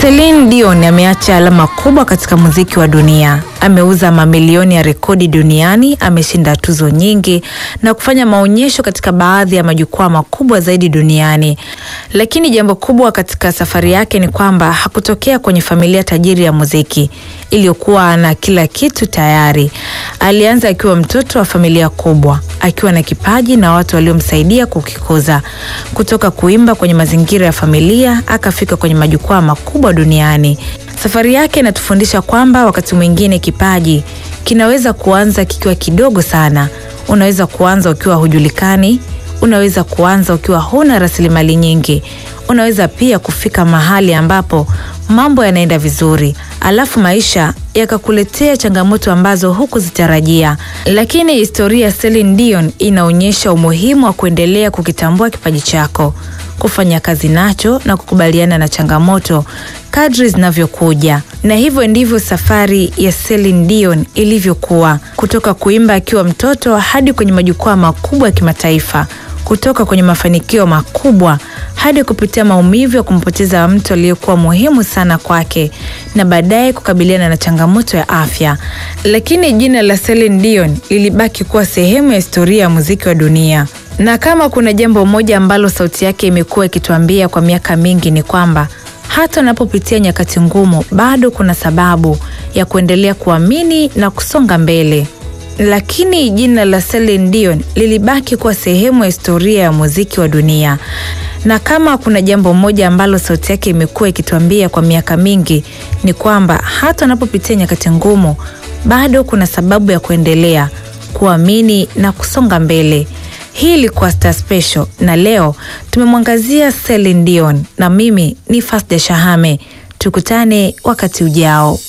Celine Dion ameacha alama kubwa katika muziki wa dunia. Ameuza mamilioni ya rekodi duniani, ameshinda tuzo nyingi na kufanya maonyesho katika baadhi ya majukwaa makubwa zaidi duniani. Lakini jambo kubwa katika safari yake ni kwamba hakutokea kwenye familia tajiri ya muziki iliyokuwa na kila kitu tayari. Alianza akiwa mtoto wa familia kubwa, akiwa na kipaji na watu waliomsaidia kukikuza. Kutoka kuimba kwenye mazingira ya familia akafika kwenye majukwaa makubwa duniani. Safari yake inatufundisha kwamba wakati mwingine kipaji kinaweza kuanza kikiwa kidogo sana. Unaweza kuanza ukiwa hujulikani, unaweza kuanza ukiwa huna rasilimali nyingi, unaweza pia kufika mahali ambapo mambo yanaenda vizuri, alafu maisha yakakuletea changamoto ambazo hukuzitarajia. Lakini historia ya Celine Dion inaonyesha umuhimu wa kuendelea kukitambua kipaji chako, kufanya kazi nacho na kukubaliana na changamoto kadri zinavyokuja. Na hivyo ndivyo safari ya Celine Dion ilivyokuwa, kutoka kuimba akiwa mtoto hadi kwenye majukwaa makubwa ya kimataifa, kutoka kwenye mafanikio makubwa hadi kupitia maumivu ya kumpoteza mtu aliyekuwa muhimu sana kwake na baadaye kukabiliana na changamoto ya afya. Lakini jina la Celine Dion lilibaki kuwa sehemu ya historia ya muziki wa dunia. Na kama kuna jambo moja ambalo sauti yake imekuwa ikituambia kwa miaka mingi ni kwamba hata unapopitia nyakati ngumu, bado kuna sababu ya kuendelea kuamini na kusonga mbele. Lakini jina la Celine Dion lilibaki kuwa sehemu ya historia ya muziki wa dunia. Na kama kuna jambo moja ambalo sauti yake imekuwa ikituambia kwa miaka mingi ni kwamba hata unapopitia nyakati ngumu, bado kuna sababu ya kuendelea kuamini na kusonga mbele. Hii ilikuwa Star Special na leo tumemwangazia Celine Dion na mimi ni Fasda Shahame. Tukutane wakati ujao.